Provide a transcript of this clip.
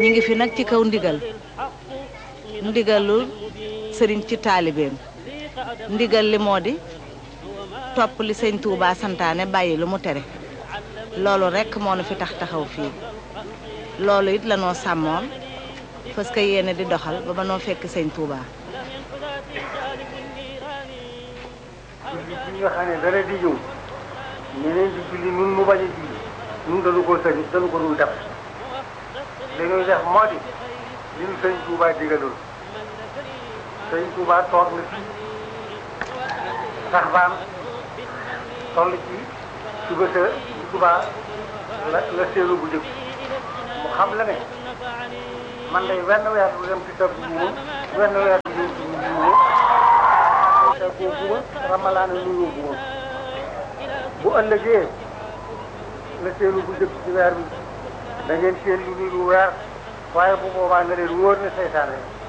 ñi ngi fi nag ci kaw ndigal ndigalul sëriñ ci taalibeem ndigal li moo di topp li sëñ Touba santaane bàyyi lu mu tere loolu rekk moo nu fi tax taxaw fii loolu it lanoo sàmmoon parce que yéene di doxal ba ba noo fekk sëñ Touba. julli bi nga xam ne dara di ñëw ñeneen di julli nun mu bañ a julli nun dañu ko sëñ dañu ko dul def li ñuy def moo di li ñu sëñ Touba digaloon sëñ Touba toog na fii sax baan toll ci suba sa Touba la la seelu bu jëkk mu xam la ne man day wenn weer du dem ci tëb buuma wenn weer du ñëw ci buuma te koo buuma ramalaana nuyoo buuma bu ëllëgee la seelu bu jëkk ci weer bi da ngeen seen lu ni lu weer waaye bu boobaa nga leen wóor ne seytaane